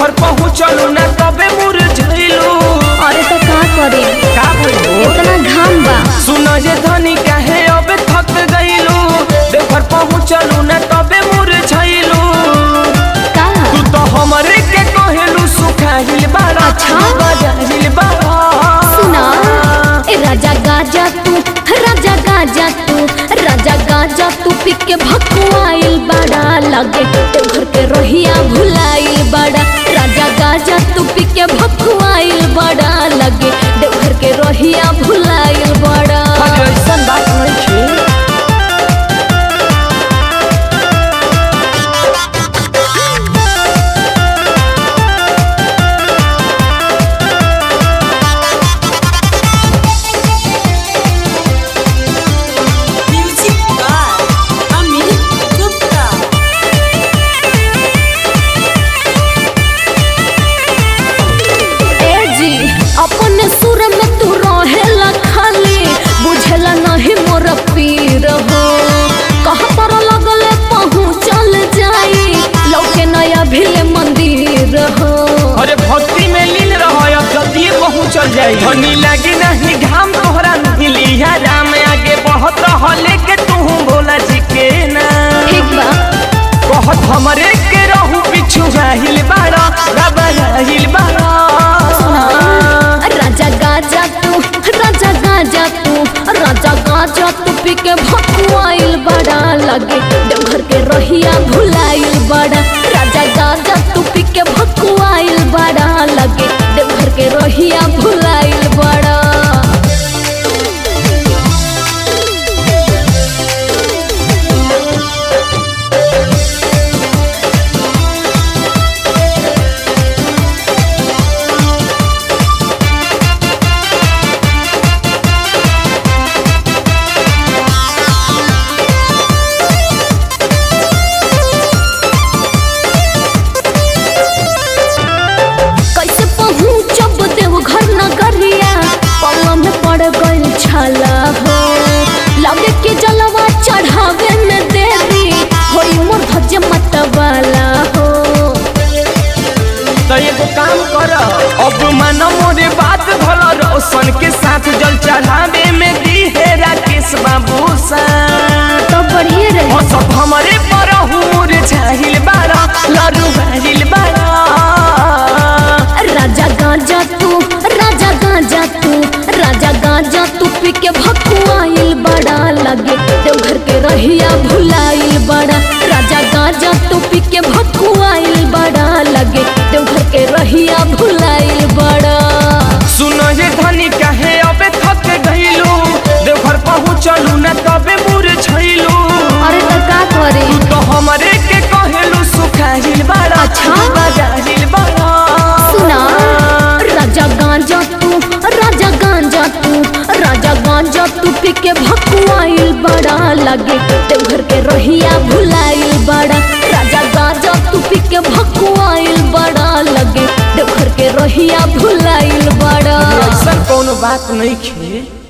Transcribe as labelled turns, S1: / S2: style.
S1: देवघर पहुँचलू ना तबे मुरझैलू
S2: अरे तो का करे
S1: का भइल
S2: इतना घाम बा
S1: सुन जे धनी काहे अब थक गइलू देवघर पहुँचलू ना तबे मुरझैलू
S2: का
S1: तू तो हमरे के कहेलू सुखाहिल बाड़ा
S2: अच्छा।
S1: बजाहिल बाड़ा
S2: सुना ए राजा गाजा तू राजा गाजा तू राजा गाजा तू पी के भकुआइल बड़ा लगे तो घर के रोहिया भुलाइल बड़ा राजा गाजा तू पी के भकुआइल बड़ा लगे देवघर के रोहिया भुलाइल बड़ा
S1: अरे ऐसन बात नहीं छे
S3: Music by Amit Gupta.
S2: ए जी अपने सुर में तू रहेला खाली बुझेला नहीं मोर पीर हो कहाँ पर लगले पहुँचल जाई लौके नया भिले मंदिर हो
S1: अरे भक्ति में लीन रहो जल्दी पहुँचल जाई धनी लगी नहीं घाम तोहरा मिलिया राम आगे बहुत रह लेके तू भोला जी के ना
S2: ठीक बा
S1: कहत हमरे के रहू पिछु राहिल बाड़ा बाबा राहिल बाड़ा
S2: राजा गाजा तू राजा गाजा तू राजा गाजा तू पी के भकुआइल बड़ा लगे देवघर के रहिया भुलाइल बड़ा राजा गाजा तू पी के भकुआइल बड़ा लगे देवघर के रहिया भुलाइल बड़ा कैसे पहुँचब देवघर नगरिया पल्ला में पड़ गइल छाला हो लगे के जलवा चढ़ावे में देरी होई मोर धज मतवाला हो
S1: तो एगो काम कर अब मानो मोरे बात भला रोशन के साथ जल चढ़ावे में दी है राकेश बाबू सा
S2: तो बढ़िए रहे
S1: और सब हमारे पर हुर चाहिल बाड़ा लाडू बाहिल बाड़ा
S2: राजा गांजा तू राजा गांजा तू राजा गांजा तू पी के भकुआइल बड़ा लगे देवघर के रहिया भुलाइल बड़ा राजा गांजा तू पी के भकुआइल बड़ा लगे देवघर के रहिया भुलाइल बड़ा
S1: सुनो ये धनी काहे अबे थक गइलू देवघर पहुँचलू ना तबे मुरझैलू
S2: अरे तो का करे
S1: तो हमरे के कहेलू सुखाहिल बाड़ा
S2: अच्छा।
S1: बजाहिल बाड़ा
S2: सुना राजा गांजा तू राजा गांजा तू राजा गांजा तू पी के भकुआइल बड़ा लगे देवघर के रोहिया भुलाइल बड़ा राजा गांजा तू पी के भकुआइल बड़ा लगे देवघर के रोहिया भुलाइल बड़ा
S1: ऐसा कोनो बात नहीं खे